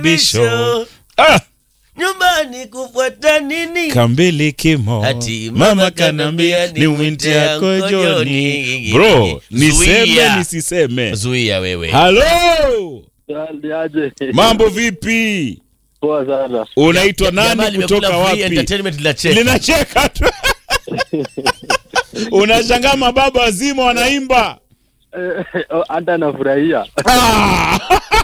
bisho ah, nyumbani kufuata nini kambili kimo Ati mama kanambia ni mwite yako Joni. Bro, niseme Zuia. nisiseme? zuia wewe Halo, Aje. mambo vipi? Poa sana. Unaitwa Jamaa nani limekula kutoka free wapi? entertainment linacheka. Linacheka tu. Unashangaa mababa wazima wanaimba. Eh, oh, Hata nafurahia. Ah!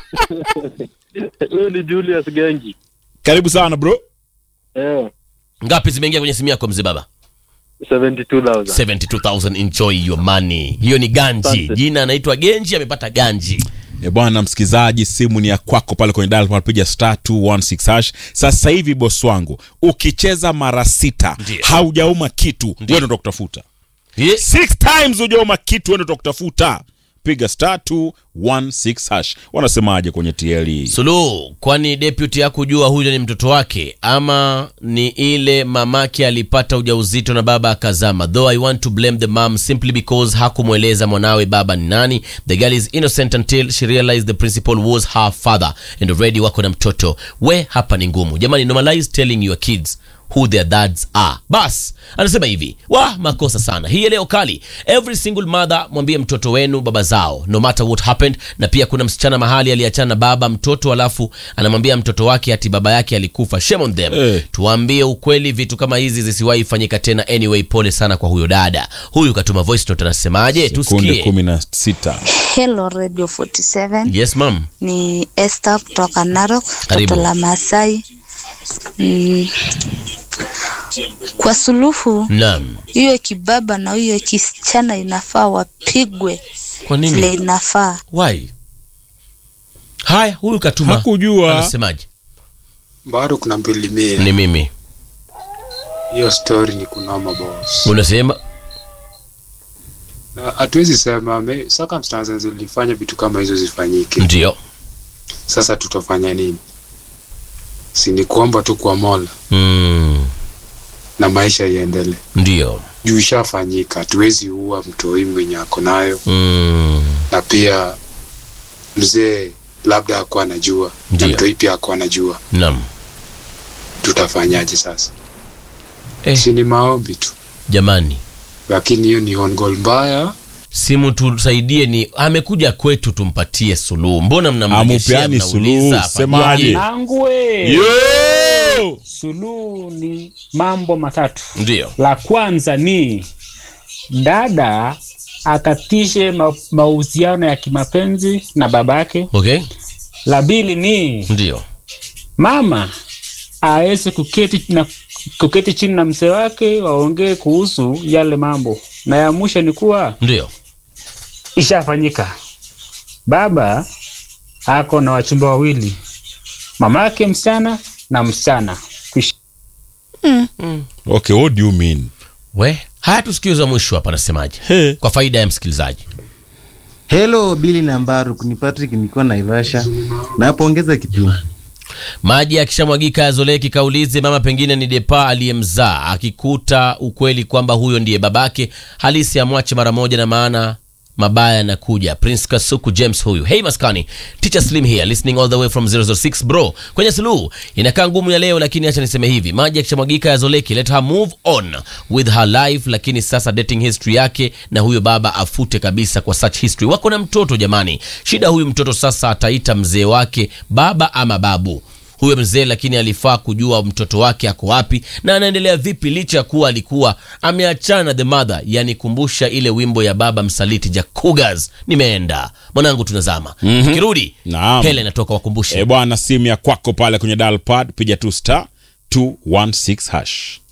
Huyu ni Julius Gengi. Karibu sana bro. Eh, ngapi zimeingia kwenye simu yako mzee baba 72,000. 72000 enjoy your money hiyo ni ganji Asante. jina anaitwa genji amepata ganji E bwana msikizaji, simu ni ya kwako pale kwenye dial pad, piga star 216 hash. Sasa hivi boss wangu, ukicheza mara sita Ndiyo. haujauma kitu, wewe ndo utakutafuta. Ye- Six times hujauma kitu, wewe ndo utakutafuta. Piga star 216 hash. Wanasemaje kwenye TLE? suluhu kwani deputy hakujua huyo ni mtoto wake ama ni ile mamake alipata ujauzito na baba akazama though i want to blame the mom simply because hakumweleza mwanawe baba ni nani the girl is innocent until she realized the principal was her father and already wako na mtoto we hapa ni ngumu jamani normalize telling your kids who their dads are bas anasema hivi wa makosa sana hii leo kali every single mother mwambie mtoto wenu baba zao no matter what happened na pia kuna msichana mahali aliachana na baba mtoto alafu anamwambia mtoto wake ati baba yake alikufa shame on them Eh. tuwaambie ukweli vitu kama hizi zisiwahi fanyika tena anyway pole sana kwa huyo dada huyu katuma voice note anasemaje Kunde tusikie kumi na sita. Hello Radio 47 yes mam ni Esther kutoka Narok, Karibu. toto la Masai. Mm, kwa suluhu naam hiyo kibaba na hiyo kisichana inafaa wapigwe kwa vile nini inafaa. why haya huyu katuma Hakujua. anasemaje bado kuna mbili mia ni mimi hiyo story ni kunoma boss unasema Na hatuwezi sema me- circumstances zilifanya vitu kama hizo zifanyike ndio sasa tutafanya nini si ni kuomba tu kwa mola mm, na maisha iendelee ndio juu ishafanyika hatuwezi ua mtoi mwenye ako nayo mm, na pia mzee labda akuwa anajua na Ndio. mtoi pia akuwa anajua naam tutafanyaje sasa eh, si ni maombi tu jamani lakini hiyo ni on goal mbaya simu tusaidie ni amekuja kwetu tumpatie suluhu mbona mnamrejeshea, Amupeani mnauliza suluhu, hapa? semaje? Nangwe. Yo! Suluhu ni mambo matatu. ndio La kwanza ni dada akatishe ma mahusiano ya kimapenzi na babake. okay La pili ni ndio mama aweze kuketi na kuketi chini na mzee wake waongee kuhusu yale mambo, na ya mwisho ni kuwa ndio ishafanyika. Baba ako na wachumba wawili, mamake msichana na msichana. Kwisha. Okay, what do you mean? we haya tusikiza mwisho hapa anasemaje He. kwa faida ya msikilizaji Hello Billy na Mbaru, ni Patrick niko Naivasha. Napongeza kitu. maji akishamwagika yazoleki kaulize mama pengine ni depa aliyemzaa akikuta ukweli kwamba huyo ndiye babake halisi amwache mara moja na maana mabaya yanakuja prince kasuku james huyu hey maskani teacher slim here listening all the way from 006 bro kwenye suluhu inakaa ngumu ya leo lakini acha niseme hivi maji akishamwagika yazoleki let her move on with her life lakini sasa dating history yake na huyo baba afute kabisa kwa such history wako na mtoto jamani shida huyu mtoto sasa ataita mzee wake baba ama babu huyo mzee lakini alifaa kujua mtoto wake ako wapi na anaendelea vipi licha ya kuwa alikuwa ameachana na the mother yanikumbusha ile wimbo ya baba msaliti jakugas nimeenda mwanangu tunazama tukirudi Naam. hele natoka wakumbushe E bwana, simu ya kwako pale kwenye dial pad, piga tu star 216 hash.